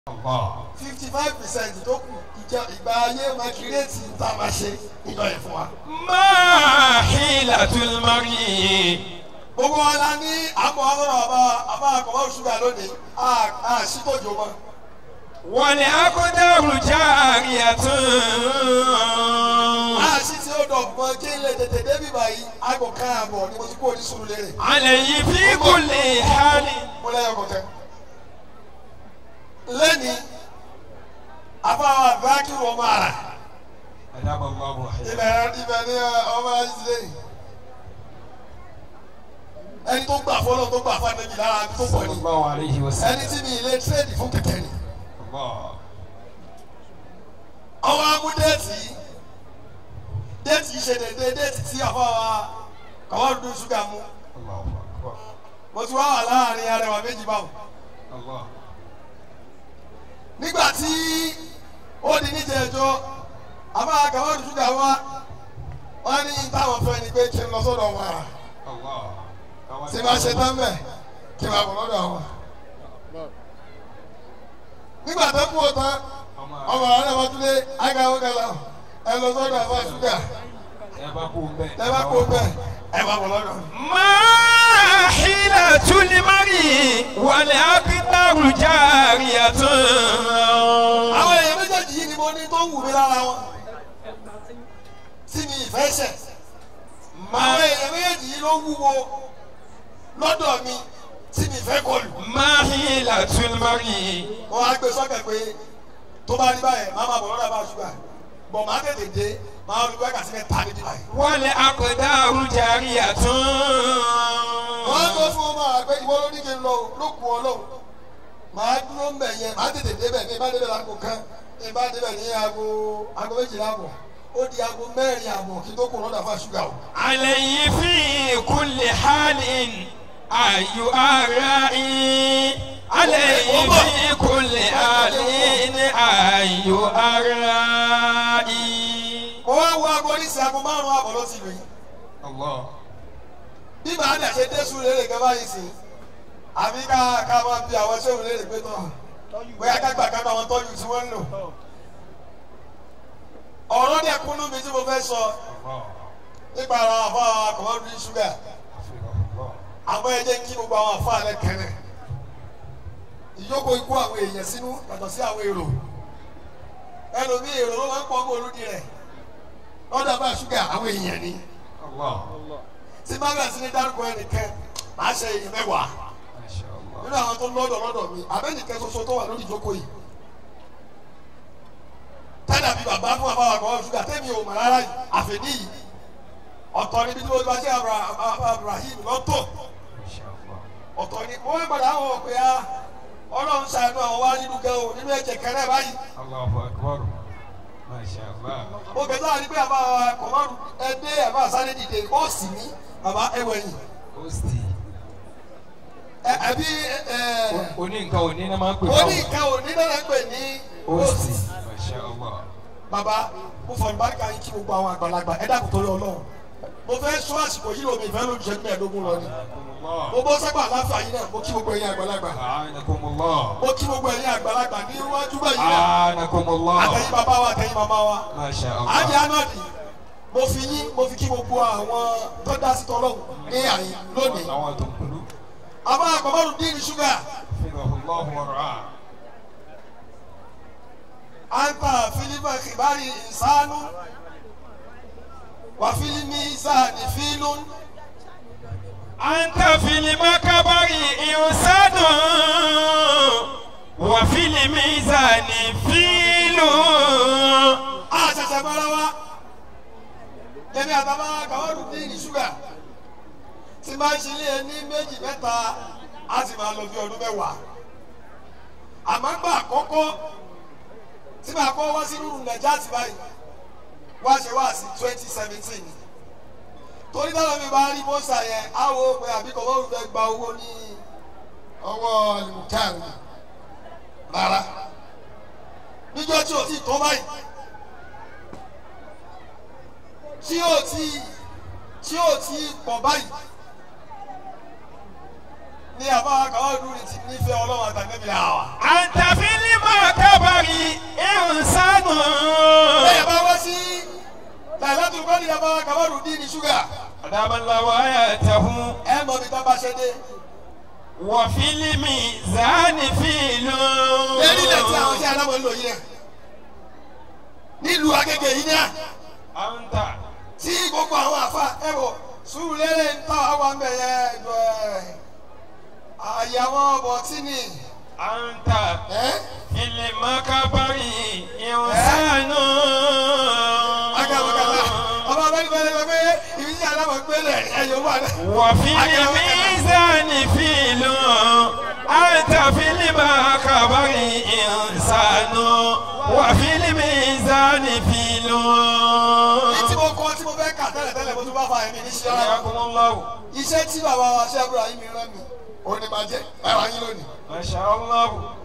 fifty five percent tó kù ìjà ìgbà ayé makireti tá a máa ṣe ìjọ yẹn fún wa. ما حيلة المرء gbogbo wa la ní àpò ọlọ́run àbá àbá àkọ́wọ́ ṣúgà lónìí a sì tójú mọ́. والأقدار جارية a sì tí ó dọ̀ mọ́ kí n lè tètè débi báyìí aago kan àbọ̀ ni mo ti kó o ní sùúrù lérè. عليه في كل حال mo lẹ́yìn ọkọ̀ tẹ́. lẹ́ni afáwọn àbákìrò ọmọ àrà أدام الله حياته ibẹ̀ ibẹ̀ ni ọmọ ayíṣẹ́ yìí. ẹni tó gbà fọlọ́ tó gbà fún àdébí lára tó pọ̀ صلى ni. الله عليه ẹni وسلم tí mi ilé tírèdì fún kẹ̀kẹ́ ni. الله ọwọ́ amú déètì yìí déètì yìí ṣe déédéé déètì tí àfọwọ́ kàwọ́ dún ṣúgà mú الله أكبر mo ti wá wà láàrin arẹwà méjì báwọn. الله nígbà tí ó di níjẹ ẹjọ́ àbá kàwọ́ dún ṣúgà wá wọ́n ní táwọn fẹ́ ni pé kí n lọ sọ́dọ̀ wọn àrà الله tí bá ṣe tán bẹ̀ kí n máa bọ̀ lọ́dọ̀ wọn. nígbà tó kú o tán ọmọ àwọn náà wọ́n tún lé ágáwó kẹlẹ́ ẹ lọ sọ́dọ̀ àbá ṣúgà ẹ bá kú bẹ́ẹ̀ ẹ máa bọ̀ lọ́dọ̀ wọn. ما حيلة المرء والأقدار جارية àwọn èèyàn méjèèjì yìí ni mo ní tó wù mí lára wọn tí mi ìfẹ́ ṣẹ̀ àwọn èèyàn méjèèjì yìí ló wúwo lọ́dọ̀ mi tí mi ìfẹ́ kọlù ما حيلة المرء wọ́n á gbé sọ́kẹ̀ pé tó bá rí báyẹn má má bọ̀ lọ́dọ̀ bá ṣúgà bọ̀ má tètè dé má lù wákà sí mẹ́ta níbí báyìí. والأقدار جارية wọ́n á tó fún ọmọ àgbẹ̀ ìwọ ló ní kí n lọ o, ló kù ọ lọ́wọ́ màá dúró ń bẹ̀ yẹn má tètè débẹ̀ ní ìbá débẹ̀ láago kan ní ìbá débẹ̀ ní aago aago méjìlá àbọ̀ ó di aago mẹ́rin àbọ̀ kí n tó kù lọ́dọ̀ fún ṣúgà o. عليه في كل حال أي أرائي عليه في كل حال أي أرائي mo wá wo aago ní sí aago márùn-ún àbọ̀ ló ti lù yìí الله bí màá dà ṣe dé sùn lérè gẹ́gẹ́ báyìí sí àbí ká ká máa bi àwọn sẹ́wọ̀n lérè pé tán bóyá ká gbà ká bá wọn tọ́jú tí wọ́n ń lò ọ̀rọ̀ dẹ̀ kúnnú mi tí mo fẹ́ sọ الله nípa àwọn àfa àkọ́mọ́dún ṣúgà àmọ́ ẹ jẹ́ kí gbogbo àwọn àfa rẹ̀ kẹrẹ̀ ìjókòó ikú àwọn èèyàn sínú yàtọ̀ sí àwọn èrò ẹlòmíì èrò ló máa ń pọ̀ mọ́ olùdí rẹ̀ lọ́dọ̀ bá ṣúgà àwọn èèyàn ni الله tí má bẹ̀rẹ̀ sí ní dárúkọ ẹnìkan máa ṣe èèyàn mẹ́wàá ما شاء الله nínú àwọn tó lọ́dọ̀ lọ́dọ̀ mi abẹ́nìkan ṣoṣo tó wà lórí ìjókòó yìí tẹ́lẹ̀ àbí bàbá fún àbáwá kan ṣúgà tẹ́mi ò mọ̀ rárá yìí àfẹ́ní yìí ọ̀tọ̀ níbi tí mo bá ṣe Abraham lọ́tọ̀ ما شاء الله ọ̀tọ̀ ni mo wá padà wọ̀ pé a ọlọ́run ṣàánú àwọn wá nínú gan o nínú ẹ̀jẹ̀ kẹrẹ́ báyìí الله أكبر ما شاء الله mo kẹ́ sáà ní pé àbá kọ̀mọ́rù ẹdẹ àbá sáré dìde ó sì ní bàbá ẹwẹ̀yìn Osti. ẹbí Oní nǹkan òní náà máa ń pè oní nǹkan òní náà ń pè ní Osti. Ma sha Allah. bàbá mo fọ ìbáríkà yín kí gbogbo àwọn àgbàlagbà ẹ dákun torí Ọlọ́run mo fẹ́ sọ àsìkò yìí lómi ìfẹ́ lójú ṣẹ́jú mẹ́ẹ̀ẹ́dógún lọ ni mo bọ́ sẹ́gbà láfà yín náà mo kí gbogbo ẹ̀yin àgbàlagbà A'anakumullah. mo kí gbogbo ẹ̀yin àgbàlagbà ní iwájú báyìí náà A'anakumullah. àtẹ̀yìn bàbá wa àtẹ̀yìn màmá wa Ma sha àjẹ́ Allah. anọ́ọ̀dì mo fi yín mo fi kí gbogbo àwọn tó dá sí tọ́lọ́hún ní àyín lónìí Àwọn tó ń kúrú. àbá àkọ́mọ́rún dín ní ṣúgà Hafidhahullah wa ra'ah. anta filipa kibari insanu wa filimi isani filun Anta fil makabari insanu wa fil mizani filun. àṣẹṣẹ bára wa èmi àtàwọn àkọ́mọ́rún dín ní ṣúgà tí máa ń ṣe ilé ẹni méjì mẹ́ta á sì máa lọ bí ọdún mẹ́wàá àmọ́ gbà àkọ́kọ́ tí màá kọ́ wá sí rúrù nàìjíríà ti báyìí wá ṣe wá sí twenty seventeen torí táwọn mi bá rí mọ́sà yẹn á wo pé àbíkọ́ bọ́ọ̀lù fẹ́ gba owó ní ọwọ́ alimukari rárá níjọ́ tí o ti tó báyìí tí o ti tí o ti pọ̀ báyìí ní àbá kàwá dúró ti nífẹ̀ẹ́ ọlọ́run àtàlẹ́bí àwà. Anta fil ṣúgà أدام الله آياته ẹ mọ ibi tó bá ṣe dé. وفي الميزان فيل lérí ilẹ̀ tí àwọn tí aláwọ̀ ń lò yìí náà nílùú Agége yìí náà أنت tí gbogbo àwọn àfa ẹ wò sùúrù lérè ń tọ́ àwọn ọmọ ẹ̀yẹ ẹ̀dọ̀ ẹ̀ àyàwó bọ̀tí ni أنت ẹ́ في المكبر إنسان agbàgbàgbà ọba bẹ́ẹ̀ bẹ́ẹ̀ bẹ́ẹ̀ pé ibi tí aláwọ̀ gbélé ẹ̀yọ̀ wà náà. وفي الميزان فيل أنت في المكبر إنسان وفي الميزان فيل ní tí mo kọ́ tí mo fẹ́ kà tẹ́lẹ̀ tẹ́lẹ̀ mo tún bá fa ẹ̀mí ní ṣíṣe ara حياكم الله iṣẹ́ tí bàbá wa ṣe àbúrò ayé mi rán mi òun ni màá jẹ́ báwa yín lónìí. ما شاء الله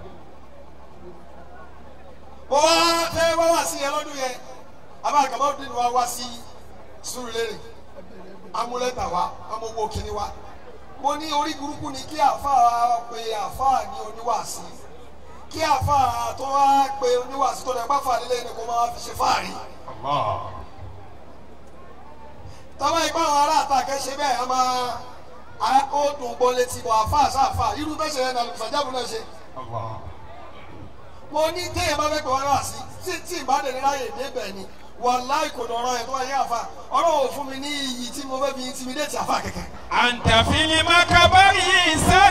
mo wá fẹ́ wá wá sí yẹn lọ́dún yẹn abáàkàmọ́ dín wa wá sí Sùúrùlérè amúlẹ́tà wa amówó kínní wa mo ní orí burúkú ni kí àáfàá pe àáfàá ní oníwàásí kí àáfàá tó wá pe oníwàásí tó dẹ̀ bá fà nílé ni kó máa fi ṣe fáàrí الله tọ́wọ́ ipá àwọn ará àtàkẹ́ ṣe bẹ́ẹ̀ a máa a- ó dùn gbọ́ létí bọ̀ àáfàá sáàfàá irú bẹ́ẹ̀ ṣe yẹn ní alùpùpù náà ṣe الله mo ní téèyàn bá fẹ́ pè wọ́n náà sí tí tí ìbádẹ́ni láyè débẹ̀ ni wàláì kò dọ̀rọ̀ ẹ̀ tó wáyé àfa ọlọ́wọ́ fún mi ní iyì tí mo fẹ́ fi intimidate àfa kẹ̀kẹ́. أنت في المكبر إنسان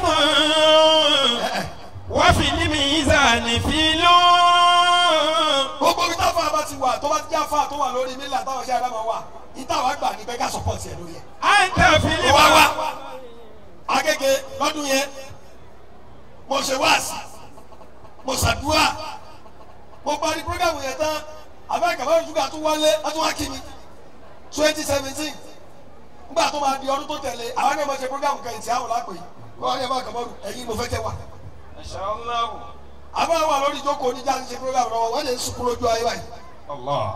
وفي الميزان فيل gbogbo ibi táfà bá ti wà tó bá ti jẹ́ àfa tó wà lórí mílíọ̀nù táwọn ṣe àdámọ̀ wà ìtawà gbà ní bẹ́ẹ̀ ká support ẹ̀ lórí ẹ̀. أنت في mo wá wá المكبر Agége lọ́dún yẹn mo ṣe wáàsí mo ṣàdúrà mo parí programu yẹn tán abẹ́ kàbáyé ṣúgà tún wálé wọ́n tún wá kí mi twenty seventeen nígbà tó máa di ọdún tó tẹ̀lé àwọn ẹni mo ṣe programu kan ìtì àwọn lápè wọ́n á ní ẹ̀fọ́ kàbáyé ẹ̀yin mo fẹ́ kẹ́ wà ما شاء الله àbá wà lórí ìjókòó oníjà ń ṣe programu lọ́wọ́ wọ́n lè ń sunkún lójú ayé báyìí الله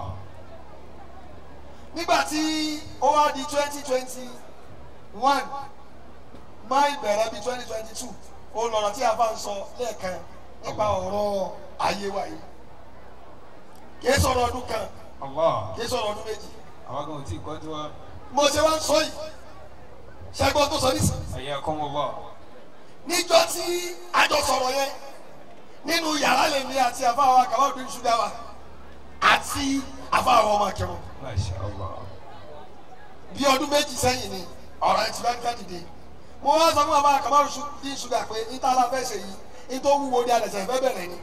nígbà tí ó wá di twenty twenty one máì bẹ̀rẹ̀ bí twenty twenty two ó lọ́rọ̀ tí a bá ń sọ lẹ́ẹ̀kan nípa ọ̀rọ̀ ayé wa yìí kìí sọ̀rọ̀ ọdún kan الله kìí sọ̀rọ̀ ọdún méjì àwọn kan ò tí ì kọ́ tó wa mo ṣe wá ń sọ yìí ṣẹ́gbọ́n tó sọ nísìnyí حياكم الله níjọ́ tí a jọ sọ̀rọ̀ yẹn nínú yàrá lèmi àti àfáwọn akáwọ́dún ṣúgà wa àti àfáwọn ọmọ akẹ́wọ̀n ما شاء الله bí ọdún méjì sẹ́yìn ni ọ̀rọ̀ ẹ̀ ti bá ń ká dìde mo wá sọ fún bàbá àkàmárù bí ṣúgà pé níta la fẹ́ ṣe yìí nítorí wúwo ni alẹ̀sẹ̀ fẹ́ bẹ̀rẹ̀ ni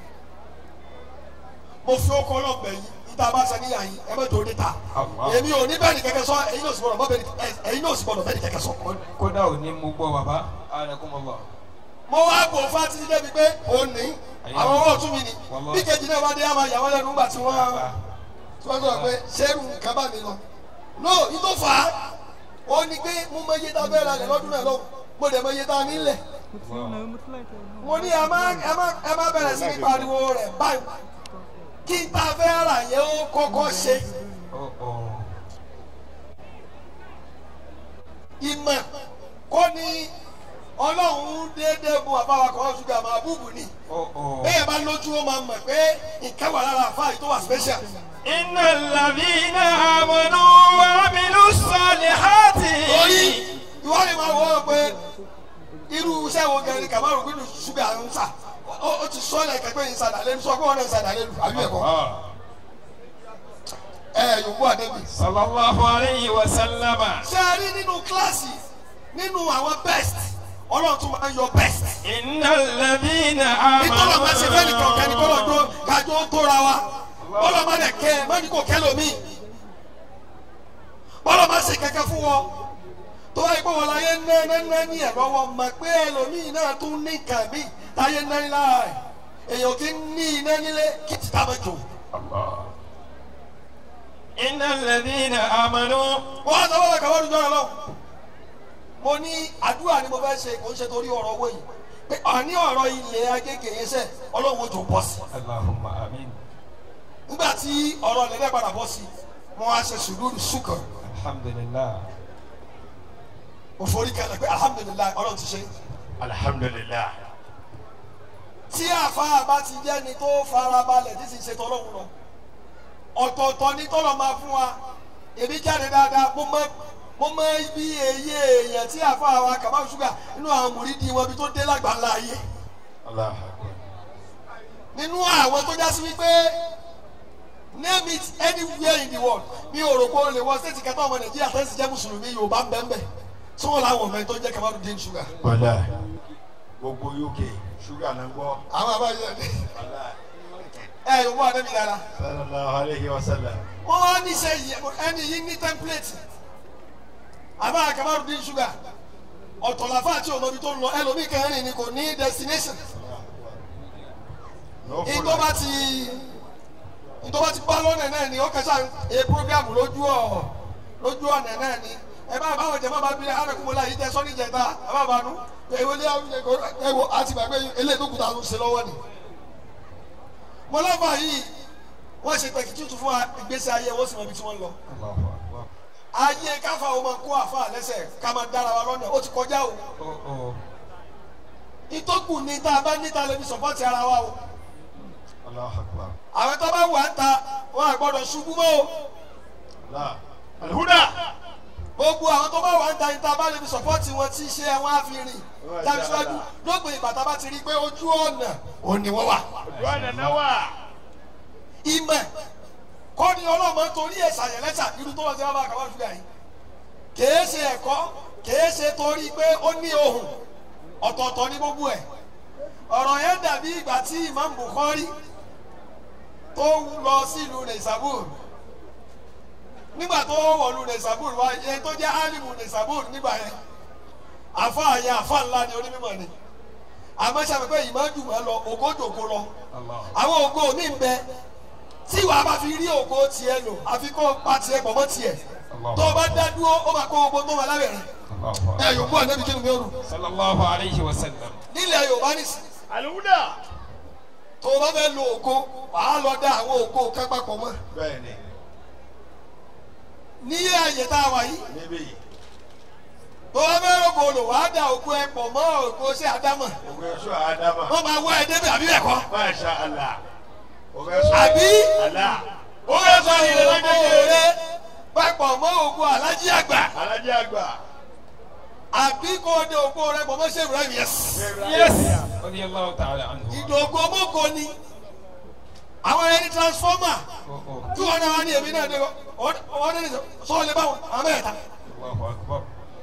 mo fi ó kọ́ lọ́bẹ̀ yìí níta bá ṣe níyà yìí ẹ bẹ́ẹ̀ tó níta Allah. èmi ò ní bẹ́ẹ̀ ni kẹ́kẹ́ sọ ẹ̀yin náà sì gbọ́dọ̀ bọ́ bẹ́ẹ̀ ni ẹ̀yin náà sì gbọ́dọ̀ bẹ́ẹ̀ ni kẹ́kẹ́ sọ. kódà ò ní mú gbọ́ bàbá حياكم الله mo wá bò fún àti dídé mi pé òun ní àwọn owó ọ̀tún mi ni Wallahi. bí kejì náà bá dé àmà ìyàwó lẹ́nu nígbà tí wọ́n tí wọ́n sọ pé ṣẹ́rù nǹkan bá mi lọ. no ní tó fà á ó ní pé mo mọ iye tá a fẹ́ ra lẹ̀ lọ́dún náà lọ́wọ́ mo dẹ̀ mọ iye tá a nílẹ̀. mo ní ẹ má ẹ má ẹ má bẹ̀rẹ̀ sí ní pariwo rẹ̀ báyìí kí n ta fẹ́ rà yẹn ó kọ́kọ́ ṣe Oh, oh. ìmọ̀ kọ́ ni ọlọ́run déédéé bu àbáwá kan ṣúgà máa búùbù ni Oh, oh. bẹ́ẹ̀ bá lójú ó máa mọ̀ pé nǹkan wà lára àfáà yìí tó wà special. إن الذين آمنوا وعملوا الصالحات torí ìwọ ni máa wọ́ pé irú iṣẹ́ wo gẹ̀rẹ́ kàmáàrún gbínú ṣúgà ń sà ó ó ti sọ ẹ̀ kẹ́kẹ́ yìí sàdà lẹ́nu sọ pé wọ́n náà sàdà lẹ́nu àbí ẹ̀kọ́ Ah. ẹ̀ yòókù àdébì. صلى الله عليه وسلم ṣé ẹ rí nínú kíláàsì nínú àwọn best ọlọ́run tún máa ń yọ best. إن الذين ìtọ́lọ̀ máa ṣe fẹ́ nìkan kẹ́ni kọ́lọ̀ آمنوا tó kájọ ó tóra wa bọ́lọ̀ máa dẹ̀ kẹ́ ẹ mọ́ni kò kẹ́ lómi bọ́lọ̀ máa ṣe kẹ́kẹ́ fún wọn tó wáyé pé wọn láyé ná ná ná ní ẹ̀rọ wọn mọ̀ pé ẹlòmíì náà tún ní nǹkan mí táyé ná ní lára rẹ̀ èèyàn kì í ní iná nílé kí ti tá mẹ́jọ. الله إن الذين آمنوا wọ́n á sọ wọ́n kàwé ọdún jọ́nà lọ́wọ́ mo ní àdúrà ni mo fẹ́ ṣe kò ń ṣe torí ọ̀rọ̀ owó yìí pé àní ọ̀rọ̀ ilẹ̀ agége yẹn sẹ́ ọlọ́run ó jò bọ́ sí i. اللهم آمين nígbà tí ọ̀rọ̀ lẹ́lẹ́ padà bọ́ sí wọn á ṣe sùúrù sùkọ̀ الحمد لله mo forí kalẹ̀ pé alhamdulilayi ọlọ́run ti ṣe. الحمد لله tí àfáà bá ti jẹ́ ni tó farabalẹ̀ tí sì ṣe tọ́lọ́run lọ ọ̀tọ̀ọ̀tọ̀ ni tọ́lọ̀ máa fún wa èmi jáde dáadáa mo mọ mo mọ ibi èyí èèyàn tí àfa àwa kàbá ṣúgà nínú àwọn mùrídìí wọn bí tó dé lágbàlá ayé Allahu Akbar. nínú àwọn tó já sí wípé name it anywhere in the world mi ò rò pé o lè wọ stéètì kẹta ọmọ nàìjíríà tẹ́sí jẹ́ mùsùlùmí yorùbá ń bẹ́ẹ̀ bẹ́ẹ̀ tí wọ́n láwọn ọmọ ẹ̀ tó jẹ́ Kamaludin Sugar. Wàlá. Gbogbo UK ṣúgà náà gbọ́. àwọn àbáyọ ẹ Wàlá. ẹ yóò wọ àdébí dára Sallallahu alayhi wa sallam. wọ́n wá níṣẹ́ yìí ẹni yìí ní template àbá Kamaludin Sugar ọ̀tọ̀láfà àti ọmọbi tó ń lọ ẹlòmíì kẹrin ni kò ní destination No ìtọ́ bá ti ìtọ́ bá ti bá lọ́nà náà ni ó kẹsà a program lójú ọ̀ lójú ọ̀nà náà ni ẹ bá báwọn jẹ bá bí arákùnrin láyé tẹ sọ́ni jẹta àbábánu èwo ní ẹwọ àti gbàgbé eléyìí tó kùtà ló ń ṣe lọ́wọ́ ni. mo lọ́fà yìí wọ́n ṣe tẹ̀kí tútù fún ìgbésí ayé wọ́n sì mọ ibi tí wọ́n lọ. Allahu Akbar. ayé káfa o máa kó àfa lẹ́sẹ̀ ká máa dára wa lọ́nà ó ti kọjá o. Oh oh. ìtọ́kù ni tá a bá níta lè fi sọ̀pọ́tì ara wa o. Allahu Akbar. àwọn tó bá wà ń ta wọn à gbọ́dọ̀ ṣubú mọ́ o. Allah. Alhuda. gbogbo àwọn tó bá wà ń ta níta bá lè fi sọ̀pọ́tì wọn tí ṣe àwọn àfihàn dájúdájú lópin ìgbà tá a bá ti rí i pé ojú ọ̀nà òní wọ́n wà. Duwana nawa. ìmọ̀ kọ́ ni ọlọ́mọ torí ẹ̀ ṣàyẹ̀ lẹ́sà irú tó wọ́n ti wá bá kàwá ṣúgà yìí kèé ṣe ẹ̀kọ́ kèé ṣe torí pé ó ní ohùn ọ̀tọ̀ọ̀tọ̀ ní gbogbo ẹ̀ ọ̀rọ̀ yẹn dàbí ìgbà tí Imam Bukhari tó lọ sílùú Naisabur nígbà tó wọ̀lú Naisabur wá ẹni tó jẹ́ alimu Naisabur nígbà yẹn àfa yẹn àfa ńlá ni onímọ̀ ni àmọ́ ṣàpèpẹ́ ìmọ̀-jùmọ̀ lọ ògójòkó lọ Allah. àwọn ògo mi ń bẹ tí wàá bá fi rí ògo tiẹ̀ lò àfi kó o pa tiẹ̀ pọ̀ mọ́ tiẹ̀ tó o bá dá dúró ó máa kó gbogbo tó wà lábẹ́rẹ́ Allahu ẹ yòókù ànábi kí ni mi ò rù Sallallahu alayhi wa sallam. nílẹ̀ Yorùbá nìsí Alhuda. tó o bá fẹ́ lo ògo wàá lọ dá àwọn ògo kan papọ̀ mọ́ Bẹ́ẹ̀ni. ní àyè tá a wà yìí Níbí yìí. tó o bá fẹ́ rògbò lò wàá dá ògo ẹ pọ̀ mọ́ ògo sí àdámọ̀ Ògbé sọ Adama. wọ́n máa wá ẹ débẹ̀ àbí bẹ́ẹ̀ kọ́ Masha Allah. Ògbé sọ. àbí Allah. ògo sọ ògo rẹ papọ̀ mọ́ ògo alájí àgbà Alájí àgbà. àbí kó o dé ògo rẹ pọ̀ mọ́ ṣé Ibrahim yẹs. Yes. radiyallahu ta'ala anhu. ìdògùn ọmọkò ni àwọn ẹni transformer Oh, oh. tí wọn náà wá ní èmi náà dé wọn ní sọ lè bá wọn àwọn mẹ́ta Allahu akbar.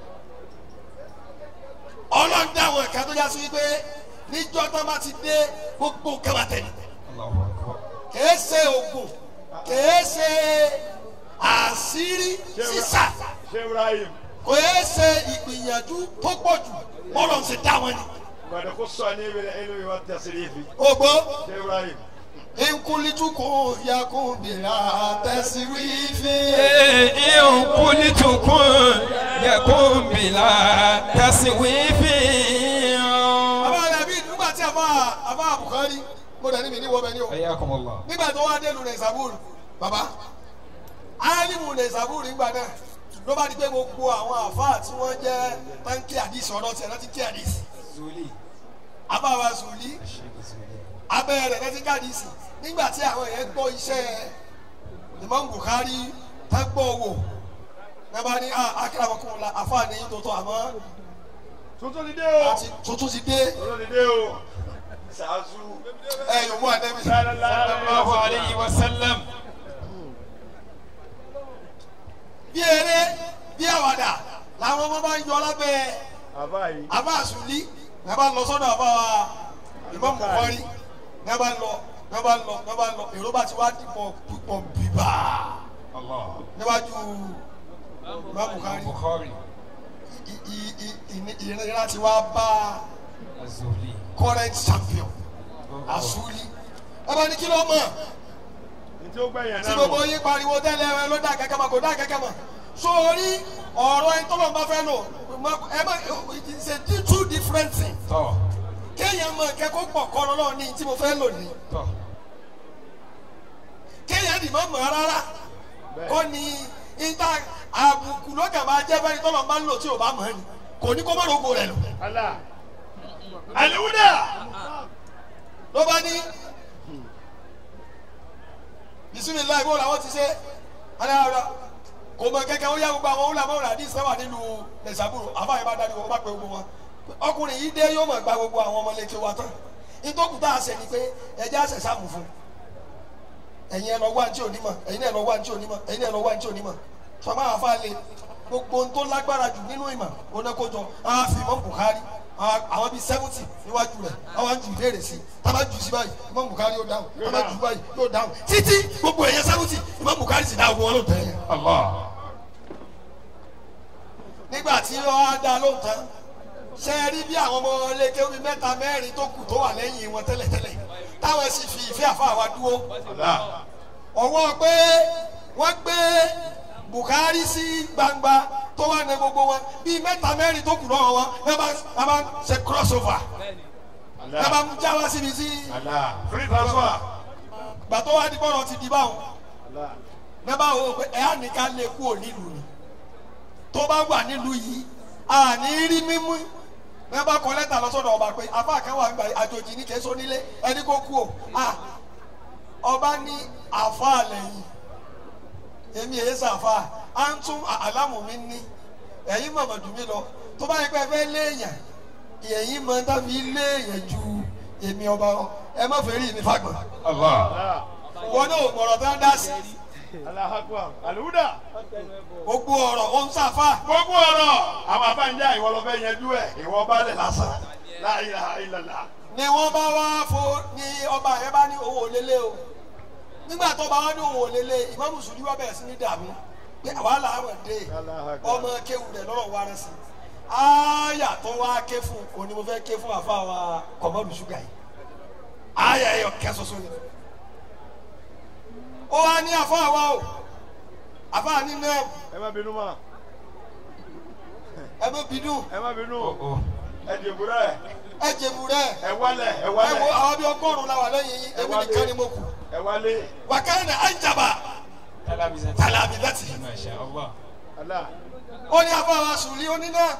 ọlọ́run dá àwọn ẹ̀ka tó já sí wípé níjọ́ tó bá ti dé gbogbo nǹkan máa tẹ̀lé Allahu akbar. kìí ṣe oògùn kìí ṣe àṣírí sísà Ṣé Ibrahim. kìí ṣe ìgbìyànjú tó pọ̀ jù bọ́lọ̀ ń ṣe dá wọn ni. Gbàdé kó sọ ní ibi ilé ìwà tẹ̀sírífì. ògbó Ṣé Ibrahim. nkulitukun yakun bila tẹsíwífì. in kultukun yakun bila taswifin. àbá dàbí nígbà tí àbá àbá Bukhari mo dẹ̀ níbi níwọ̀ bẹ́ẹ̀ ni o ayakumullah. nígbà tó wá délu rẹ̀ sàbúrù bàbá alimu rẹ̀ sàbúrù nígbà náà ló bá di pé gbogbo àwọn àfáà tí wọ́n jẹ́ táǹkì àdìsí ọ̀rọ̀ tiẹ̀ láti kí àdìsí zuli. àbá wa sùlí sheikh zuli. abẹ́ rẹ̀ láti kí àdìsí nígbà tí àwọn yẹn gbọ́ iṣẹ́ Imam Bukhari tá gbọ́ wò nàbà ní akérèmọkùnrin la àfáà ní tòótọ́ àmọ́ Tuntun ti dé o. àti tuntun ti dé Tuntun ti dé o. Sàásù. ẹ yòówù àdẹ́bí. sallallahu alayhi wa sallam. bí eré bí àwàdà làwọn ọmọ bá ń yọ lábẹ́ Àbá yìí. àbá àsùnlí ní a bá lọ sọ́dọ̀ àbá wa Imam Bukhari ní a bá lọ ní a bá lọ ní a bá lọ èrò bá ti wá dìpọ̀ púpọ̀ bíbá allah. níwájú Imam Bukhari bukhari. I- i- i- ìní- ìnira ti wá bá azuli. current champion àsùnlí ẹ bá ní kí ló mọ̀ Ní tí ó gbẹ̀yìn tí náà gbogbo mọ̀. yín pariwo tẹ́lẹ̀ ẹ ló dá kẹ́kẹ́ mọ̀ kò dá kẹ́kẹ́ mọ̀ sórí ọ̀rọ̀ ẹni tó lọ́n bá fẹ́ lò ẹ má it is a two different things tọ́ kéèyàn mọ kẹ́kọ̀ọ́ pọ̀ kọ́ lọ́wọ́ ní tí mo fẹ́ lò ní tọ́. kéèyàn dì mọ́ mọ́ rárá kọ́ ni ìta àbùkù lọ́gà máa jẹ́ bẹ́ẹ̀ ni tọ́lọ́ bá ń lò tí ò bá mọ̀ ni kò ní kó má rògbò rẹ̀ lò Allah. Alihuda. ló bá ní bisimilayi bó làwọn ti ṣe alára kò mọ kẹkẹ ó yá gbogbo àwọn wúlàmọ́ wúlà ní sẹ́wà nílùú lẹ́sàbúrò àbáyé bá dárí wọn bá pe gbogbo wọn ọkùnrin yìí dé yóò mọ̀ gba gbogbo àwọn ọmọlẹ́kẹ́ wa tán ìtòkù tá a ṣe ni pé ẹjẹ́ àṣẹ sáàmù fún ẹ̀yin ẹ̀ lọ wá ní tí ò ní mọ̀ ẹ̀yin ẹ̀ lọ wá ní tí ò ní mọ̀ ẹ̀yin ẹ̀ lọ wá ní tí ò ní mọ̀ sọmọ àwọn afáàlẹ gbogbo ohun tó lágbára jù nínú ìmọ̀ onákójọ àwọn àfihàn Buhari àwọn bíi seventy níwájú rẹ̀ àwọn jù ìbéèrè sí tábà jù sí báyìí Imam Buhari yóò dáhùn tábà jù báyìí yóò dáhùn títí gbogbo ẹ̀yẹ seventy Imam Buhari sì dáhùn wọn ló tẹ̀ yẹn. Allah. nígbà tí wọ́n á dá lóhùn tán ṣe é rí bí àwọn ọmọ ẹlẹ́kẹ́ omi mẹ́ta mẹ́rin tó kù tó wà lẹ́yìn wọn tẹ́lẹ̀tẹ́lẹ̀ táwọn sì fi ìfẹ́ àfa wa dúró Allah. ọwọ́ pé wọ́n gbé Buhari sí gbangba tó wà ní gbogbo wọn bíi mẹ́ta mẹ́rin tó kù lọ́wọ́ wọn ẹ bá ẹ bá ṣe cross over ẹ bá Allah. já wá síbi sí Allah. Free transfer. gbàtọ́ wá ní bọ́ọ̀rọ̀ ti di báwọn ní bá wò ó pé ẹ á ní ká lè kú ò nílùú ni tó bá wà nílùú yìí a ní rí mímú ní bá kọ lẹ́tà lọ́sọ̀dọ̀ ọba pé afa kan wà nígbà àjòjì ní kẹsàn-án nílé ẹni kó kú o a ọba ní àfa lẹ́yìn èmi èyí sàfà à ń tún àlámù mi ní ẹ̀yin mọ̀mọ́dù mi lọ tó bá yẹ pé ẹ fẹ́ léèyàn ẹ̀yin mọ̀ ń tàbí léèyàn ju èmi ọba lọ ẹ má fẹ́ rí mi fagbọ̀n Allah. wọn náà mọ̀rọ̀ tó ń dá sí Allahu Akbar. Àlùdà. gbogbo ọ̀rọ̀ ó ń sàfà Gbogbo ọ̀rọ̀ àwọn afáǹjà ìwọ lọ fẹ́ yanjú ẹ̀ ìwọ balẹ̀ lásán. La ilaha illallah. ni wọ́n bá wá fo ni ọba yẹn bá ní owó lélẹ̀ o nígbà tó bá wá ní owó lélẹ̀ ìmáàmù sùdí wá bẹ̀rẹ̀ sí ní dààmú pé wàhálà àwọn dé ọmọ kéwù rẹ̀ lọ́rọ̀ wá rẹ̀ sí ááyà tó wá ké fún òun ni mo fẹ́ ké fún àfa wa kọ̀mọ́dù ṣúgà yìí ááyà ẹ̀yọ kẹ́ soso ni ó wá ní àfa wa o àfa ní náà Ẹ má bínú mà. ẹ bẹ bínú Ẹ má bínú. Ẹ dìbò rẹ̀. ẹ jẹ̀bù rẹ̀ Ẹ wálẹ̀ ẹ ẹ wo wálẹ̀. àwọn bí ọgọ́rùn-ún la wà lẹ́yìn yín èmi nìkan ni mo kù Ẹ wálé. wàkàrẹ̀ anjaba Talabizati. talabizati. Masha Allah. Allah. ó ní afáwa sùlí ó ní náà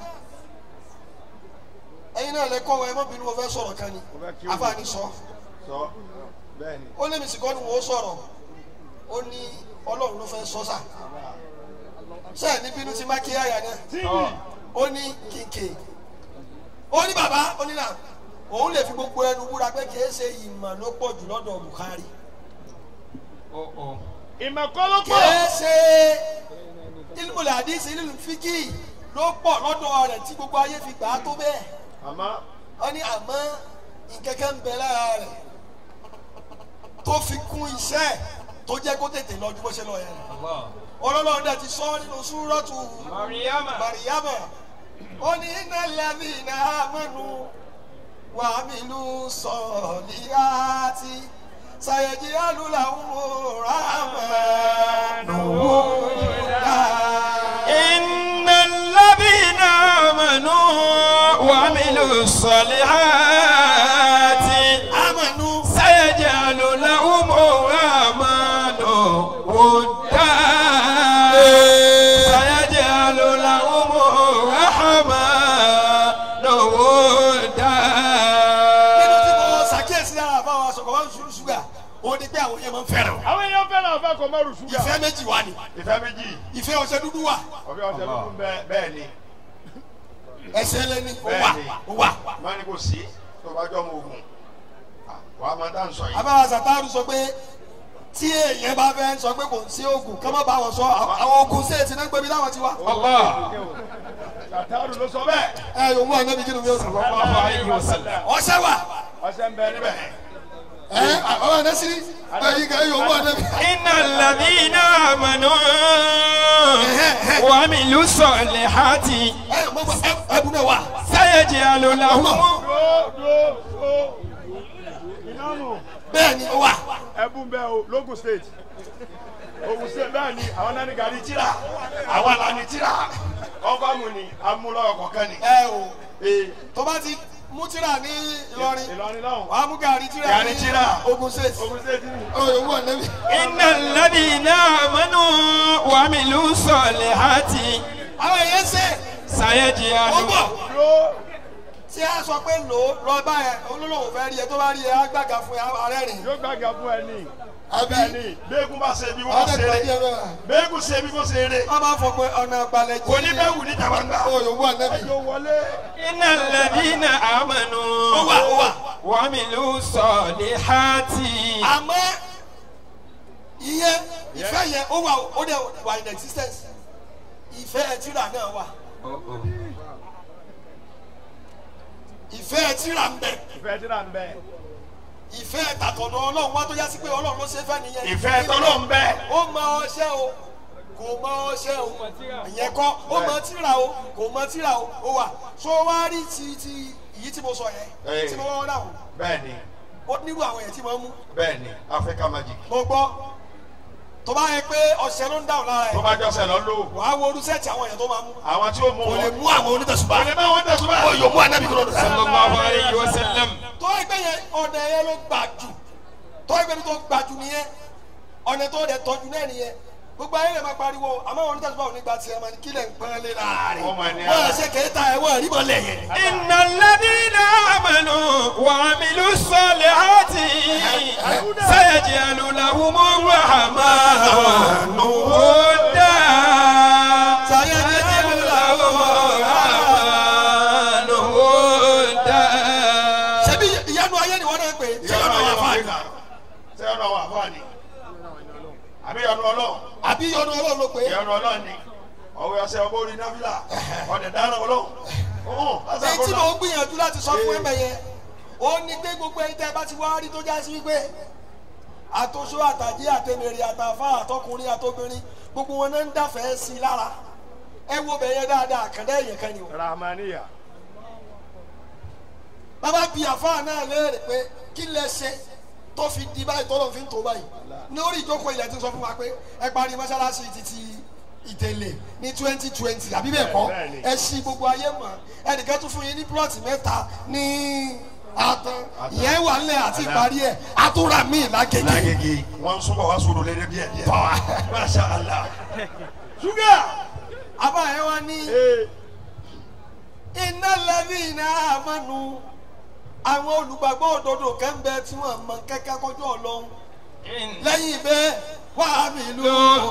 ẹ̀yin náà lè kọ́ wọn ẹ má bínú mo fẹ́ sọ̀rọ̀ kan ni Mo fẹ́ kí o- afáàní sọ Sọ. Bẹ́ẹ̀ni. ó ní mìsìkọ́ ni wọ́n sọ̀rọ̀ ó ní ọlọ́run ló fẹ́ sọ sà sẹ́ẹ̀ ní bínú ti má kí àyà náà Tíìmì. ó ní kìnkì ó ní bàbá ó ní náà òun lè fi gbogbo ẹnu búra pé kì í ṣe ìmọ̀ ló pọ̀ jù lọ́dọ̀ Buhari Oh oh. Ìmọ̀kọ́ ló kì pọ̀. í ṣe ilmùlẹ̀ àdìsí ilmùlẹ̀ fíkì ló pọ̀ lọ́dọ̀ rẹ̀ tí gbogbo ayé fi gbà á tó bẹ́ẹ̀ Àmọ́. ó ní àmọ́ nkẹ́kẹ́ ń bẹ lára rẹ̀ tó fi kún iṣẹ́ tó jẹ́ kó tètè lọ ju bó ṣe lọ yẹn Allah. ọlọ́lọ́run dẹ̀ ti sọ nínú súrọ́tù Maryama. Maryama ó ní iná lẹ́bí iná amẹ́nu wà mí lù sọ̀lì àti sàyẹ̀jì alùlàwùn ràmẹ́nu wúdà. إن الذين آمنوا وعملوا الصالحات amẹ́nu سيجعل لهم الرحمن ودا سيجعل لهم الرحمن ودا nínú tí mo ṣàkíyèsí lára àbáwọ̀ aṣọ kọ̀ọ̀kan ṣùgbọ́n ṣúgà ó ní pé àwọn èèyàn máa ń fẹ́ràn o. Àwọn èèyàn fẹ́ràn àfa kò mọ́rù ṣúgà. ìfẹ́ méjì wà ní Ìfẹ́ méjì. ìfẹ́ ọṣẹ dúdú wà Ọ̀fẹ́ ọ̀sẹ̀ ló kún bẹ́ẹ̀. Bẹ́ẹ̀ ni. ẹsẹ̀ lẹ́ni ó wà Bẹ́ẹ̀ni. ó wà. Má ní kò sí. Tó bá jọ́ ọmọ ogun. Wà á máa dá ń sọ yìí. abáwá sàtárù sọ pé tí èèyàn bá fẹ́ sọ pé kò sí oògùn kọ́ mọ́ bá wọn sọ àwọn oògùn ṣéètì náà ń gbẹ̀bí láwọn ti wá. الله Sàtàrù ló sọ bẹ́ẹ̀. ẹ yòówù wà níbi kí ni mi ò sọ. الله عليه وسلم ọṣẹ wà Ọṣẹ ń bẹ níbẹ̀. ẹ àwọn ẹ̀dẹ́sí ẹ̀yìn kan yòówù wà níbi. إن الذين آمنوا وعملوا الصالحات ẹ mọ bọ ẹbùn náà wà. سيجعل لهم Dúró dúró dúró. Ìnáàmù. bẹ́ẹ̀ ni ó wà. Ẹbùn bẹ́ẹ̀ o Logun state. Ogun state bẹ́ẹ̀ ni àwọn náà ní gàrí tíra. Àwa la ní tíra. Kọ́fàmù ni amúlọ́wọ́ kọ̀ọ̀kan ni. ẹ o Ee. tó bá ti mú tíra ní Ìlọrin Ìlọrin lọ́hùn. wàá mú gàrí tíra Gàrí ní tíra. Ogun State. Ogun state ni. ó yòówù wà níbi. إن الذين آمنوا وعملوا الصالحات àwọn èèyàn ṣe ó سيجعل bọ̀ Dúró. tí a sọ pé lò ó lọ bá ẹ olólùwò fẹ́ rí ẹ tó bá rí ẹ á gbàgà fún ẹ ààrẹ rìn. yóò gbàgà fún ẹ ní. àbí bẹ́ẹ̀ ni bẹ́ẹ̀kú bá ṣe bí wọ́n ọ̀dẹ̀ ṣe pàdé eré ẹ bẹ́ẹ̀. bẹ́ẹ̀kú ṣe bí wọ́n ṣe eré wọ́n máa fọ pé ọ̀nà àgbàlẹ̀ kò ní bẹ́ẹ̀ wù ní jàmbá. ó yòówù ànẹ́bí. yóò wọlé. إن الذين آمنوا هو هو. وعملوا الصالحات àmọ́ ìyẹn ìfẹ́ yẹn ó wà ó dẹ̀ wà in existence ìfẹ́ ẹtìrà náà wà ìfẹ́ ẹtìrà ń bẹ ìfẹ́ tí náà ń bẹ. ìfẹ́ tàtọ̀dọ̀ ọlọ́run wá tó yá sí pé ọlọ́run ló ṣe fẹ́ nìyẹn ìfẹ́ tọ́lọ́ ń bẹ. ó mọ ọṣẹ́ o kò mọ ọṣẹ́ o ìyẹn kọ́ ó mọ tírà o kò mọ tírà o ó wà so wá rí ti ti èyí tí mo sọ yẹn Ẹ. tí mo wọ́n dáhùn bẹ́ẹ̀ni ó nírú àwọn yẹn tí mo mú bẹ́ẹ̀ni Africa magic. mo gbọ́ tó bá yẹ pé ọṣẹ ló ń dáhùn lára tó ẹ̀ bá jọ́sẹ̀ lọ lò wàá wo orúṣẹ́ẹ̀tì àwọn èèyàn tó máa mú àwọn tí ó mú kò lè wọn. mú àwọn onítẹ̀sùbá kò lè bá wọn tẹ̀sùn bá. ó yóò mú ànábì kúrò lọ́dọ̀ صلى الله عليه وسلم tó ẹgbẹ́ yẹn ọ̀nà yẹn ló gbà jù tó ẹgbẹ́ tó gbà jù nìyẹn ọ̀nà tó dẹ̀ tọ́jú náà nìyẹn gbogbo ayé lè máa pariwo àmọ́ àwọn onítẹ̀sùbá òní gba tiẹ̀ máa ní kílẹ̀ ń pọ́n lé láàrin Ọmọ ẹni wọ́n ara. ṣe kẹta ẹ̀ wọ́n rí mọ́lẹ̀ yẹn. إن الذين آمنوا وعملوا الصالحات سيجعل لهم الرحمن ودا سيجعل لهم الرحمن ودا ṣebí ìyanu ayé ni wọ́n náà ń pè é ṣé ọ̀nà wà fáà ní ṣé ọ̀nà wà fáà ni. àbí ọ̀nà ọlọ́run. àbí ìyanu ọlọ́run ló pè é ìyọ̀nà ọlọ́run ni. ọ̀wé ọ̀sẹ̀ ọmọ orí náfìlà ọ̀dẹ̀ dáná ọlọ́run. ọ̀hún lásán èyí tí kó mo náà. gbìyànjú láti sọ fún ẹ̀mẹ̀ yẹn ó ní pé gbogbo ẹ̀yin tẹ́ ẹ bá ti wá rí tó já sí wípé àtòṣó àtàjẹ́ àtẹ̀mẹ̀rẹ̀ àtàfà àtọkùnrin àtobìnrin gbogbo wọn náà ń dàfẹ́ sí i lára ẹ wo bẹ̀ yẹn dáadáa àkàndá ẹ̀yẹ kan ni o. rahmaniya. bàbá bí àfáà náà léèrè pé kí lẹ ṣe tó fi di báyìí tọ́lọ̀ fi ń tó báyìí ní orí ìjókòó ilẹ̀ tí ń sọ fún wa pé ẹ parí mọ́ṣáláṣí títí ìtẹ̀lẹ̀ ní twenty twenty àbí bẹ́ẹ̀ kọ́ Bẹ́ẹ̀ni. ẹ ṣí gbogbo ayé mọ̀ ẹnìkan tún fún yín ní plọ̀tì mẹ́ta ní àtàn ìyẹn wà nílẹ̀ àti ìparí ẹ̀ àtúrà míì lágége lágége wọn súnmọ́ wá sùúrù lédè díẹ̀ díẹ̀. masha allah. ṣúgà. àbá ẹ wá ní ee iná lẹ́bí iná àmọ́nu àwọn olùgbàgbọ́ òdodo kan bẹ tí wọ́n mọ kẹ́kẹ́ kọjú ọlọ́run lẹ́yìn bẹ́ẹ̀ wà á mi lù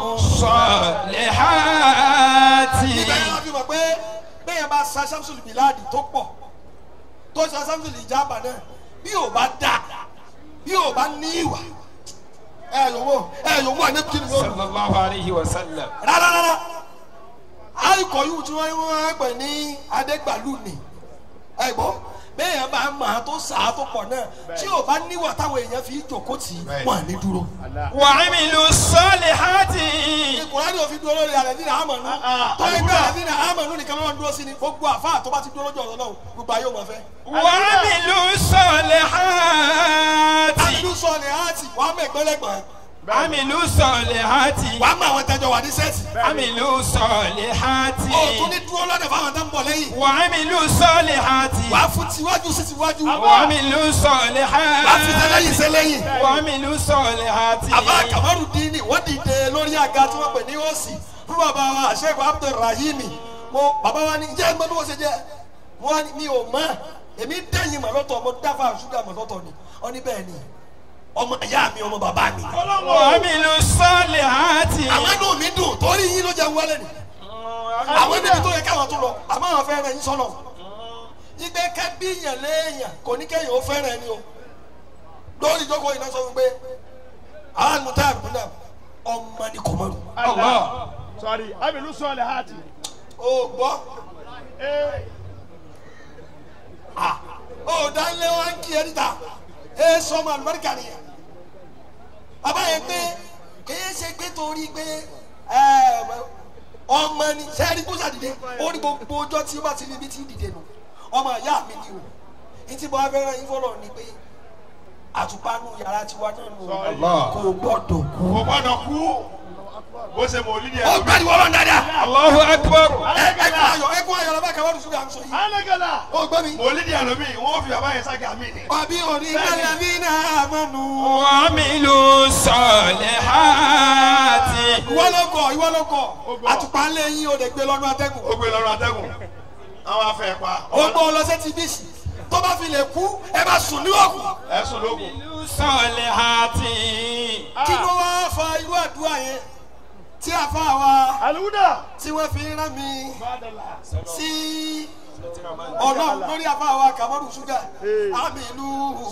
الصالحات ibẹ̀ yẹn wọ́n fi mọ̀ pé bẹ́ẹ̀ bá sa samson biladi tó pọ̀ tó sa samson ìjàmbá náà bí ò bá dà bí ò bá ní ìwà ẹ yòówó ẹ yòówó àná kí ni yóò صلى الله عليه وسلم rárá rárá àìkọ yìí tí wọ́n wọ́n pè ní adégbàlú ni ẹ gbọ́ bẹ́ẹ̀ yẹn bá mọ̀ á tó sà á tó pọ̀ náà tí ò bá níwà táwọn èèyàn fi jòkó tì í Bẹ́ẹ̀. wọ́n à ní dúró. وعملوا الصالحات ìkùránì òfin dúró lórí àrẹ̀dínà àmọ̀nù ah, tó ẹgbẹ́ àdúrà. àrẹ̀dínà àmọ̀nù nìkan ló ń dúró sí ni gbogbo àfáà tó bá ti dúró lójú ọ̀rọ̀ náà gbogbo ayé ò mọ̀ fẹ́. وعملوا الصالحات àbílú sọ ni àti wàá mọ̀ ẹ̀gbẹ́lẹ́gbọ̀n عملوا الصالحات wàá mọ̀ àwọn tẹ́jọ́ wà ní sẹ́ẹ̀tì. عملوا الصالحات ó tún ní dúró lọ́dọ̀ fáwọn tó ń bọ̀ lẹ́yìn. وعملوا الصالحات wàá fún tiwájú sí tiwájú. وعملوا wàá fi الصالحات tẹ́lẹ̀yìn sẹ́lẹ̀yìn. وعملوا الصالحات àbá kamaru dini wọ́n dìde lórí àga tí wọ́n pè ní òsì fún bàbá wa àṣẹ́gun abdulrahimi mo bàbá wa ní jẹ́ ẹgbẹ́ bí wọ́n ṣe jẹ́ wọ́n ní mi ò mọ̀ èmi dẹ́yìn mọ̀ lọ́tọ̀ mo dáfà ṣúgà mọ̀ lọ́tọ̀ ni wọ́n ní bẹ́ẹ̀ ni ọmọ ìyá mi ọmọ bàbá mi. وعملوا الصالحات àwọn inú mi dùn torí yín ló jẹ́ wọlé ni àwọn níbi tó yẹ káwọn tó lọ àmọ́ àwọn fẹ́ràn yín sọ́nà ìgbẹ́ kẹ́bí yàn léèyàn kò ní kéèyàn ó fẹ́ràn ẹni o lórí ìjókòó yìí náà sọ fún pé àwọn àgùntàn àgùntàn ọmọ ni kò mọ̀rù. الله sọrí abilu sọọlẹ hati. o gbọ́ ee o dánilé wa ń kí ẹ níta e sọmọ àlùbáríkà nìyẹn bàbá yẹn pé kìí ṣe pé torí pé ẹ, ọmọ ni sẹ́ẹ̀rì kó sàdìde ó ní gbogbo ọjọ́ tí ó bá ti rí ibi tí ń dìde nù ọmọ ìyá mi ni o ní tí mo bá fẹ́ràn yín fọlọ́ ni pé àtùpánú yàrá tiwa náà nù kò gbọ́dọ̀ kú. kò gbọ́dọ̀ kú bó ṣe mọ̀ olídìí ó ẹ̀ gbẹ́ni wọ́n lọ dáadáa الله أكبر ẹ ẹkún ayọ̀ ẹkún ayọ̀ lọ́ba kàwé ọdún ṣúgà ń sọ yìí alagala. ó gbẹ́ mi. mọ̀ olídìí ẹ̀ lómi wọ́n fi bàbá yẹn ságà mí ni. wàbí òní kálẹ̀ bí náà mọ̀nù. وعملوا الصالحات ìwọ ló kọ ìwọ ló kọ àtùpà ńlẹ yín o lè gbé lọ́nà atẹ́gùn. ó gbé lọ́rùn atẹ́gùn àwọn afẹ́ pa ó gbọ́ ọlọ́sẹ̀ ti bí sí tó bá fi lè kú ẹ bá sùn ní òkú. ẹ̀sùn lókun Amilu salihati. kí ló wá fa irú àdúrà yẹn tí a fa wa aliwuda. tí wọ́n fi rán mi sí ọlọ́run lórí àfa wa kàmọ́rù ṣúgà àmì ìlú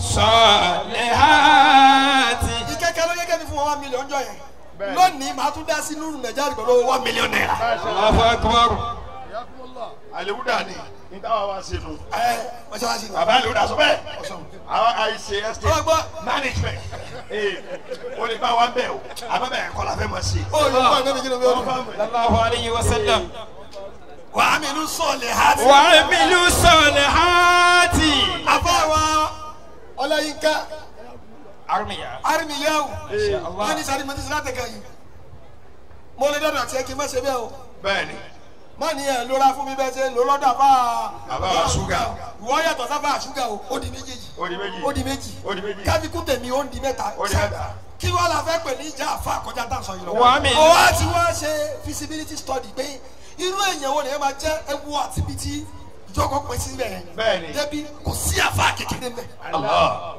Salihati. ìkẹ́kẹ́ ló gẹ́gẹ́ bí fún wọn one million jọ yẹn Bẹ́ẹ̀ni. lónìí màá tún dá sí nínú nàìjíríà pẹ̀lú one million naira. Allahu akbar. àlewúdà ni ní táwa wá sí nu ẹ mọ́ṣáláṣí ni. bàbá àlewúdà sọ bẹ́ẹ̀ àwọn àìsè ọ̀rọ̀ estate gbọ́ management ee o lè bá wa bẹ̀ o àbẹ̀ bẹ̀ kọ́ la fẹ́ mọ̀ sí. ó yẹ kó àgbẹ̀ mi kí ló ń bẹ ọdún. Sallallahu alayhi wa sallam. wà á mi ìlú sọ̀lẹ̀ ha ti. Wa amilu salihati. àfa wa ọláyínká Armiya. arimiyahu Allah. wọ́n ní sáré mọ́tí sílátẹ̀ kan yìí mo lè dọ́dọ̀ àti ẹ kí n má ṣe bẹ́ẹ̀ o bẹ́ẹ̀ni má ní ẹ lóra fún mi bẹ́ẹ̀ ṣe lò lọ́dọ̀ àfa bàbá wa ṣúgà ìwọ yàtọ̀ sáfà àṣùgà o ó di méjèèjì ó di méjì ó di méjì ó di méjì kábíkú tèmi ó ń di mẹ́ta ó di mẹ́ta. kí wọ́n la fẹ́ pè ní ìjà àfa àkọjá tá à ń sọ yìí lọ. Wa amilu. ó wá ti wá ṣe feasibility study pé irú èèyàn wo ni ẹ máa jẹ́ ewu àti ibi tí ìjọkọ̀ pín sí bẹ́ẹ̀ Bẹ́ẹ̀ni. débi kò sí àfa kékeré mẹ́. Allah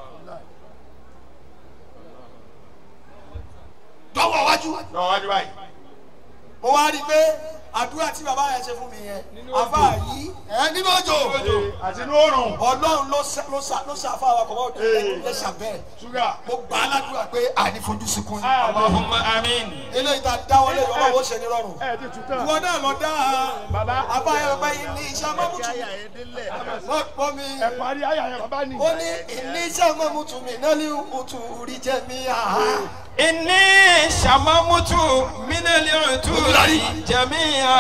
dọ́wọ́ wájú lọ wájú báyìí mo wá rí i pé àdúrà tí bàbá yẹn ṣe fún mi yẹn àfa yìí ẹ nínú òjò àti inú oòrùn ọlọ́run ló ṣe ló ṣe ló ṣe àfa wa kọ̀ mọ́ Ee. ẹ ṣàbẹ̀ ṣúgà mo gbà á ládùúgbà pé àní fojú sunkún yìí. Allahumma amin. eléyìí tá a dáwọlé yọ ọlọ́wọ́ ṣe ní rọrùn. ẹ ti tù tán. ìwọ náà lọ dá Bàbá. abáyọ pé ní iṣẹ́ mọ́mútù wọ́n pọ́ mi ẹ parí ayà yẹn bàbá ni. ó ní ní iṣẹ́ mọ́mútù mi náà ní òtù rí jẹ́ mi àhá. Inni shamamutu minali uturi jami'a.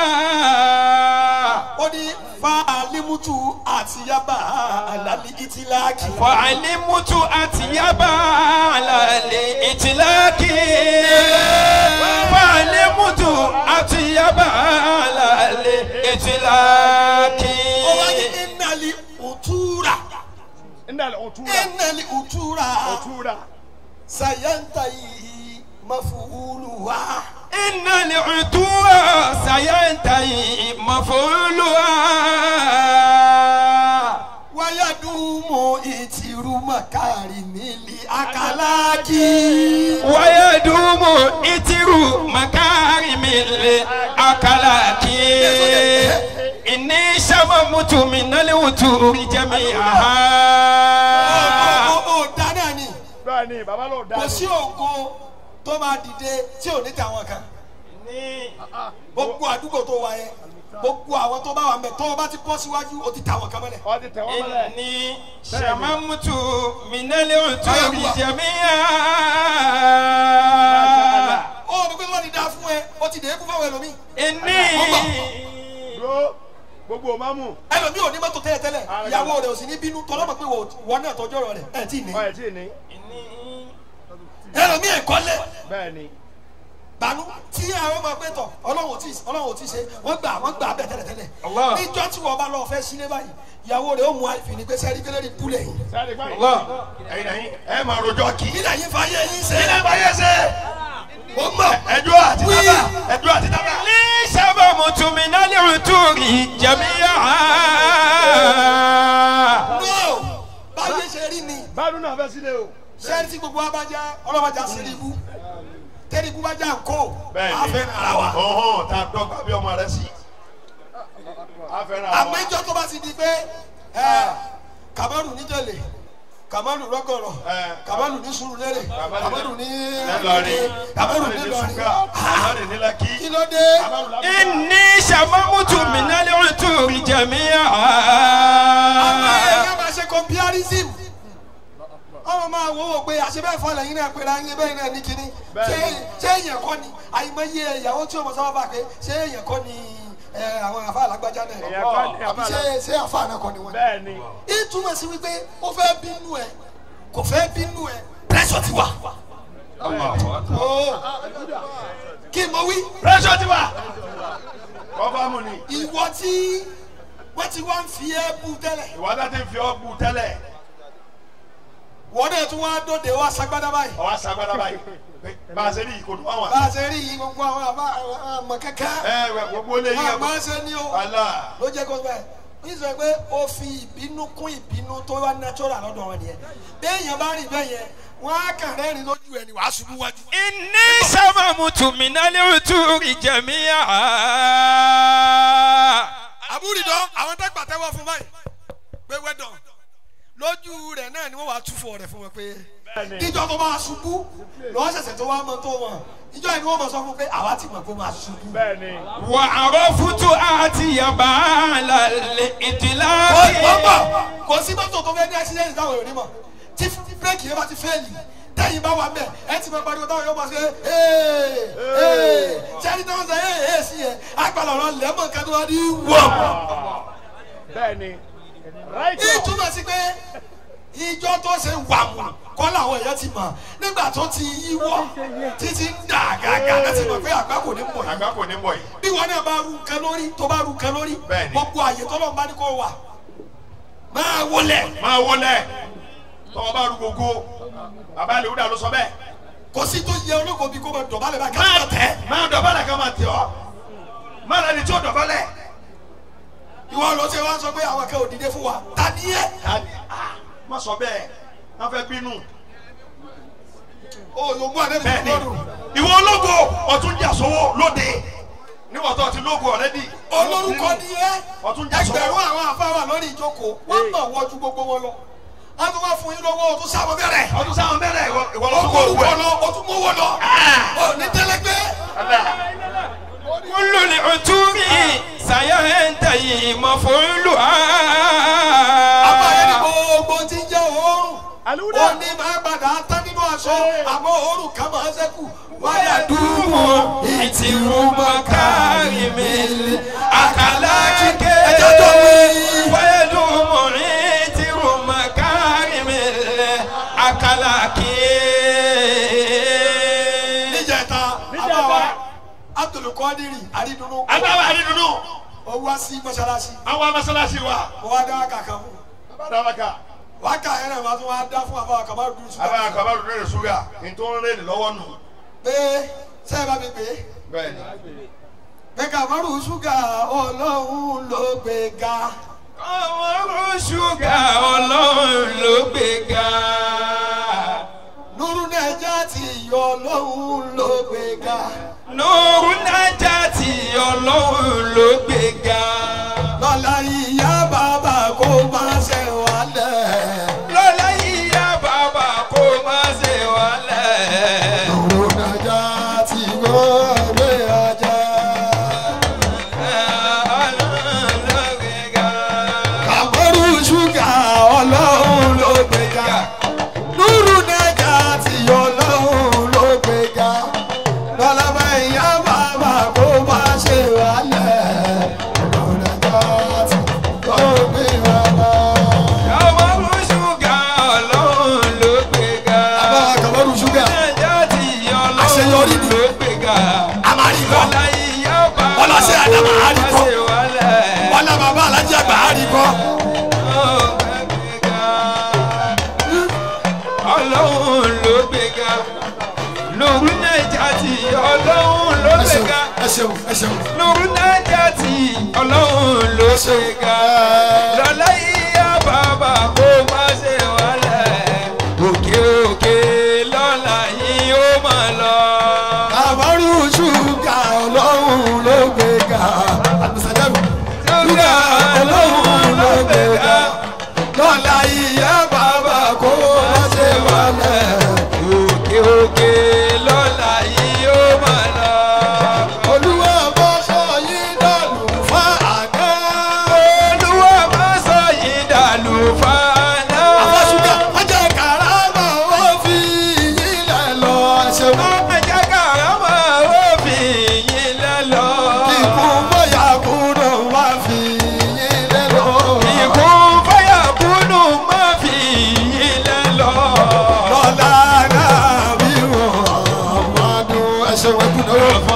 ó ní fàálímùtù àti yaba àlàlí ìtìláàkì. Fa'alimutu atiyaba alali itilaki. Fa'alimutu atiyaba alali itilaki. ó wá ní ìnàlí òtúra ndàlẹ̀ òtúra. ìnàlí òtúra òtúra. sàyẹ́ntà yìí mafúlù wá. إن العدوى سينتهي مفعولها wáyàdùmọ̀ ìtìrú màkàrí mílí àkàlákì. ويدوم إتر مكارم الأخلاق إني شممت من الوتور جميعها ó ó dáná ni bẹ́ẹ̀ ni bàbá ló dá. kò sí ògo tó máa dìde tí ò ní tàwọn kan gbogbo àdúgbò tó wà yẹn gbogbo àwọn tó bá wà mẹ tó o bá ti bọ́ síwájú o ti tàwọn kan mọ́lẹ̀. ọ ti tẹ̀ wọ́n mọ́lẹ̀. إني شممت من الوتور جميعها ó ní pé wọ́n ti dá fún ẹ ó ti dé kú fáwọn ẹlòmíì إني dúró gbogbo òmàmù. ẹlòmíì ò ní mọ́tò tẹ́lẹ̀ tẹ́lẹ̀ ìyàwó rẹ̀ ò sì ní bínú tọ́lọ́mọ pé wọ́n náà tọ́jú ọ̀rọ̀ rẹ̀ ẹ̀ tí ì ní ọ ẹ̀ tí ì ní. ẹlòmíì ẹ̀ kọ́lẹ̀ bẹ́ẹ̀ ni. gbanú tí àwọn ọmọ ẹgbẹ́ tọ̀ ọlọ́run ò tí ọlọ́run ò tí ṣe wọ́n gbà wọ́n gbà bẹ́ẹ̀ tẹ́lẹ̀ tẹ́lẹ̀ Allah. níjọ́ tí wọ́n bá lọ fẹ́ sílé báyìí ìyàwó rẹ̀ ó mú àìfìní pé sẹ́rí kélé ní búlẹ̀ yìí sáré gbá yìí. الله ẹ̀yin ẹ̀yin ẹ máa rojọ́ kì í. kí lẹ́yìn fàyè yín ṣe ilé ìbáyé ṣe ó mọ̀ ẹjọ́ àti Wí. tábà ẹjọ́ àti tábà. لي شممت من العطور جميعا no báyé ṣe rí ni báàdùn náà fẹ́ sílé o. sẹ́rí tí gbogbo wa bá já ọlọ́mọdé sírí ibú tẹ́lẹ̀ ibú bá já ńkó bẹ́ẹ̀ni àfẹ́ ara wa ọ̀hún tá a dọ́gba bí ọmọ rẹ sí. a fẹ́ràn àwọn. àmọ́ ìjọ tó bá ti di pé ẹ, kàmọ́rù níjẹ̀lẹ̀ kàmọ́rù rọ́gọ̀rọ̀ Ẹ. kàmọ́rù ní sùúrùlérè kàmọ́rù ní Nílọrin kàmọ́rù ní ní Ìlọrin ṣúgà Nílọrin ní Lẹ́kì. kí ló dé. إني شممت من العطور àwọn جميعا èèyàn máa ṣe comparison ọmọ máa wo wò pé àṣebẹ́ fọlẹ̀ yín náà pera yín bẹ́ẹ̀ náà ní kínní ṣé ṣé èèyàn kọ́ ni àìmọye ìyàwó tí o mọ̀ sábà bá pé ṣé èèyàn kọ́ ni ẹ, àwọn àfa alágbájá náà Èèyàn kọ́ ni àbí àfa ṣé ṣé àfa náà kọ́ ni wọ́n. bẹ́ẹ̀ ni. ìtumọ̀ sí wípé ó fẹ́ bínú ẹ kò fẹ́ bínú ẹ pressure ti wà. Ó, kí n mọ wí pressure ti wà. kọ́fàmù ni ìwọ tí wọ́n ti wá ń fi ẹ́ bú tẹ́lẹ̀ ìwádà ti fi ọ́ bu tẹ́lẹ̀. wọ́n náà tún wá dóde wá sagbada báyìí ọwọ́ asagbada báyìí bá a ṣe ní ìkòtò àwọn bá a ṣe rí yìí gbogbo àwọn àbá àmọ̀ kẹ́kẹ́ ẹ wẹ gbogbo lè yí wọn ẹ àmọ́ ṣe ní o ala ló jẹ́ kó bẹ́ẹ̀ ní sọ pé ó fi ìbínú kún ìbínú tó wá natural lọ́dọ̀ wọn nìyẹn béèyàn bá rìn bẹ́ẹ̀ yẹn wọ́n á kàn rẹ́rìn lójú ẹni wàá ṣubú wájú. إني سممت من العطور جميعا àbúrìdọ́ àwọn tó gbàtẹ́wọ́ fún báyìí pé wẹ́dọ̀ lójú rẹ̀ náà ni wọ́n wàá túfọ̀ rẹ̀ fún wọn pé ìjọ tó máa ṣubú lọ́wọ́ ṣẹ̀ṣẹ̀ tó wá mọ tó wọn ìjọ yìí ni wọ́n mọ̀ sọ fún pé àwa ti mọ̀ pé ó máa ṣubú. bẹ́ẹ̀ni وعرفت آتي بعل kò الإطلاق gbọ́gbọ́ kò sí mọ́tò tó fẹ́ ní accident táwọn èèyàn ní mọ̀ tí bírèkì yẹn bá ti fẹ́ẹ̀lì tẹ́yìn bá wà mẹ́ ẹ ti mọ pariwo táwọn yóò máa ṣe ee ee sẹ́ni tó ń sọ ee ee sí yẹn àgbàlọ̀ ọ̀rọ̀ lẹ́mọ̀ kan tó wá ní wọ́n. bẹ́ẹ̀ni right on ìtumọ̀ sí pé ìjọ tó ṣe wàmù kọ́ làwọn èèyàn ti mọ̀ nígbà tó ti yíwọ́ títí ń dà gàgà láti mọ̀ pé àgbà kò ní mọ̀ yìí àgbà kò ní bọ̀ yìí bí wọn náà bá ru nǹkan lórí tó bá ru nǹkan lórí Bẹ́ẹ̀ni. gbogbo àyè tọ́lọ́ bá ní kó wà máa wọlé máa wọlé tọwọ́ bá rú gbogbo bàbá ilé wúdà ló sọ bẹ́ẹ̀ kò sí tó yẹ olóko bí kò máa dọ̀bálẹ̀ bá máa kí tẹ̀ máa dọ̀bálẹ̀ ká máa tẹ̀ ọ́ máa lẹni tí ó dọ̀bálẹ̀ ìwọ ló ṣe wá sọ pé àwọn kan ò dìde fún wa ta ni yẹ tani ah má sọ bẹ́ẹ̀ má fẹ́ bínú o yóò mú àdébí bẹ́ẹ̀ni lọ́rùn ìwọ ológo ọtún jà sówó lóde níwọ̀n tó ti lógo ọ̀rẹ́dì olórúkọ ni yẹ ọtún jà sówó ẹgbẹ̀rún àwọn afáwà lórí ìjókòó wọ́n mọ̀ wọ́n ju gbogbo wọn lọ wọ́n tún wá fún yín lọ́wọ́ o tún sábọ̀ bẹ̀rẹ̀ ọdún sáwọn bẹ́rẹ̀ ìwọ o lọ́tún kò kó owó orúkọ ẹ̀ lọ o tún mọ́wọ́ lọ o ní tẹ́lẹ́gbẹ́ كل العطور سينتهي مفعولها àbáyé ni gbogbo ti jẹ́ òórùn aliwuda ó ní máa padà tán nínú aṣọ àmọ́ òórùn kan máa ṣẹ́kù wáyà dúró إتر مكارم الأخلاق ẹjọ́ tó wí. ويدوم إتر مكارم الأخلاق níjẹta Níjẹta. àbáwá abdulkadiri àrídùnnú agbára àdídùnú ó wá sí mọ́ṣáláṣí àwọn mọ́sálásí wa ó wá dá kàkà fún dábàkà wákà yẹn náà wá tún wá dá fún àbáwá kàmá dùn sùn abáyà kọ́ bá rú lórí ṣúgà ní tó ń rìn lọ́wọ́ nù pé sẹ́ẹ̀ bá mi pè é bẹ́ẹ̀ni pé kàmárù ṣúgà ọlọ́run ló gbé ga ọmọ ṣúgà ọlọ́run ló gbé ga. nuru nàìjà ti yọ ọlọ́run ló gbé ga Nùrù nájà tí ọlọ́run ló gbé ga. lọ́la ìyá bàbá kó má ṣe wálẹ̀. Lọ́lá yíyá bàbá kó má ṣe wálẹ̀. nuru nàìjà ti yọ gbé ajá. Ọlọ́run ló gbé ga. kàmárù ṣúgà ọlọ́run ló gbé ga nuru nàìjà ti yọ ọlọ́run ló gbé ga lọ́la bá ìyá bàbá kó má ṣe wálẹ̀. nuru nàìjà ti yọ gbé ajá. Ọmọ ṣúgà ọlọ́run ló gbé ga. àbá kàmárù ṣúgà Nájà tí Àṣeyọrí ọlọ́run ni. ló gbé ga. àmàlìkọ́ Lọ́lá yíyá bàbá Ọlọ́sẹ̀ kó Àdàmà má àríkọ́. ṣe wálẹ̀. wọ́n náà bàbá alájí àgbà á rí kọ́. ọlọ́run ló gbéga lóru nàìjà tí ọlọ́run ló ẹ ṣeun gbéga ẹ ṣeun ẹ ṣeun. lóru nàìjà tí ọlọ́run ló gbéga lọ́lá ìyá bàbá kó má ṣe wálẹ̀ òkè òkè lọ́la yìí ó máa lọ. àbárù ṣúgà ọlọ́run ló gbé ga. àbùsàdàbù ṣúgà ọlọ́run ló gbé ga. lọ́la ìyá bàbá kó má ṣe wálẹ̀. òkè òkè lọ́la yìí ó máa lọ. olúwa bá sọ yín dànù fún àná. olúwa má sọ yìí dàlú fàánà. àfọ̀ṣúgà ọjà kàràmà ó fi yín lẹ̀ lọ ṣeun. Ẹ̀jẹ̀ kàrámà ó fi yín lẹ́lọ. ikú bóyá kúrò wá fi yín lẹ̀ lọ. Ìkú fáyà kúnnù má fi yín lẹ́lọ. lọ́la náà bí wọ́n máa dún ẹsẹ̀ wẹ́kú náà.